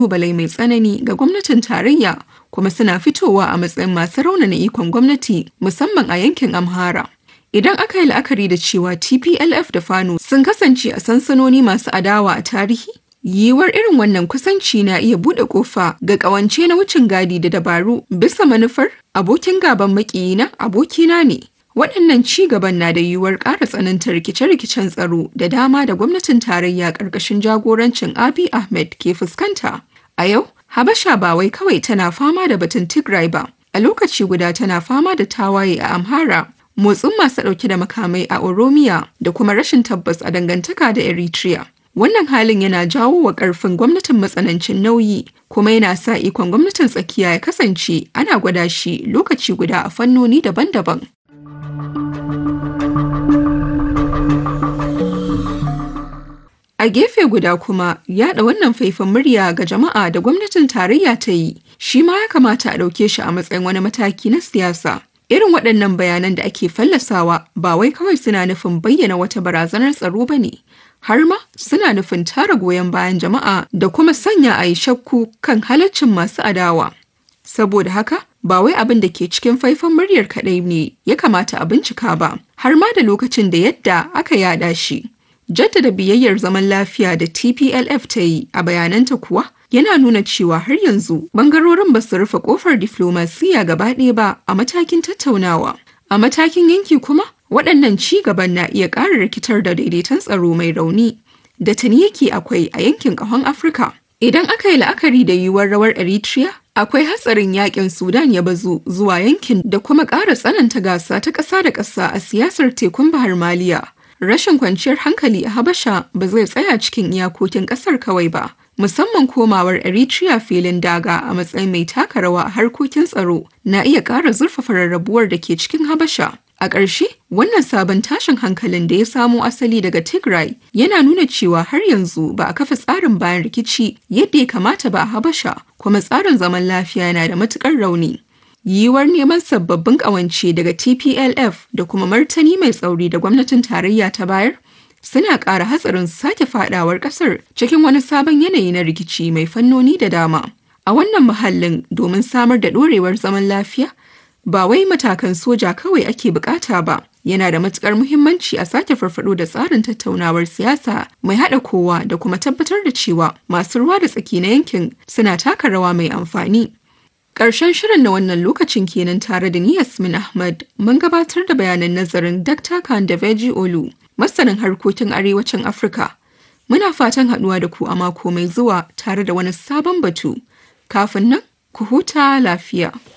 ƙalubale mai tsanani ga gwamnatin tarayya kuma suna fitowa a matsayin masu raunana ikon gwamnati musamman a yankin Amhara. Idan aka yi la'akari da cewa TPLF da Fano sun kasance a sansanoni masu adawa a tarihi, yiwuwar irin wannan kusanci na iya buɗe ƙofa ga ƙawance na wucin gadi da dabaru bisa manufar abokin gaban maƙiyina abokina ne. Waɗannan ci gaban na da yiwuwar ƙara tsananta rikice-rikicen tsaro da dama da gwamnatin tarayya ƙarƙashin jagorancin Abiy Ahmed ke fuskanta. A yau, Habasha ba wai kawai tana fama da batun Tigray ba, a lokaci guda tana fama da tawaye a Amhara, motsin masu ɗauke da makamai a Oromiya da kuma rashin tabbas a dangantaka da Eritrea. Wannan halin yana jawo wa ƙarfin gwamnatin matsanancin nauyi kuma yana sa ikon gwamnatin tsakiya ya kasance ana gwada shi lokaci guda a fannoni daban-daban. A gefe guda kuma yaɗa wannan faifan murya ga jama'a da gwamnatin tarayya ta yi shi ma ya kamata a ɗauke shi a matsayin wani mataki na siyasa. Irin waɗannan bayanan da ake fallasawa ba wai kawai suna nufin bayyana wata barazanar tsaro ba ne, har ma suna nufin tara goyon bayan jama'a da kuma sanya a yi shakku kan halaccin masu adawa. Saboda haka, ba wai abin da ke cikin faifan muryar kaɗai ne ya kamata a bincika ba, har ma da lokacin da yadda aka yada shi. Jaddada biyayyar zaman lafiya da TPLF ta yi a bayananta kuwa yana nuna cewa har yanzu bangarorin ba su rufe kofar diflomasiya gaba ɗaya ba a matakin tattaunawa. A matakin yanki kuma waɗannan ci gaban na iya ƙara rikitar da daidaiton tsaro mai rauni da tuni yake akwai a yankin ƙahon Afirka. Idan aka yi la'akari da yiwuwar rawar Eritrea, akwai hatsarin yakin Sudan ya bazu zuwa yankin da kuma ƙara tsananta gasa ta ƙasa da ƙasa a siyasar tekun Bahar Maliya. Rashin kwanciyar hankali a Habasha ba zai tsaya cikin iyakokin ƙasar kawai ba, musamman komawar Eritrea filin daga a matsayin mai taka rawa a harkokin tsaro na iya ƙara zurfafa rarrabuwar da ke cikin Habasha. A ƙarshe, wannan sabon tashin hankalin da ya samo asali daga Tigray yana nuna cewa har yanzu ba a kafa tsarin bayan rikici yadda ya kamata ba a Habasha, kuma tsarin zaman lafiya yana da matuƙar rauni. Yiwuwar neman sababbin ƙawance daga TPLF da kuma martani mai tsauri da gwamnatin tarayya ta bayar suna ƙara hatsarin sake fadawar ƙasar cikin wani sabon yanayi na rikici mai fannoni da dama. A wannan muhallin domin samar da ɗorewar zaman lafiya, ba wai matakan soja kawai ake bukata ba yana da matukar muhimmanci a sake farfado da tsarin tattaunawar siyasa mai haɗa kowa da kuma tabbatar da cewa masu ruwa da tsaki na yankin suna taka rawa mai amfani. Ƙarshen shirin na wannan lokacin kenan tare da ni Yasmin Ahmad mun gabatar da bayanan nazarin Dr. Kandaveji Olu, masanin harkokin arewacin Afirka. Muna fatan haɗuwa da ku a mako mai zuwa tare da wani sabon batu. Kafin nan, ku huta lafiya.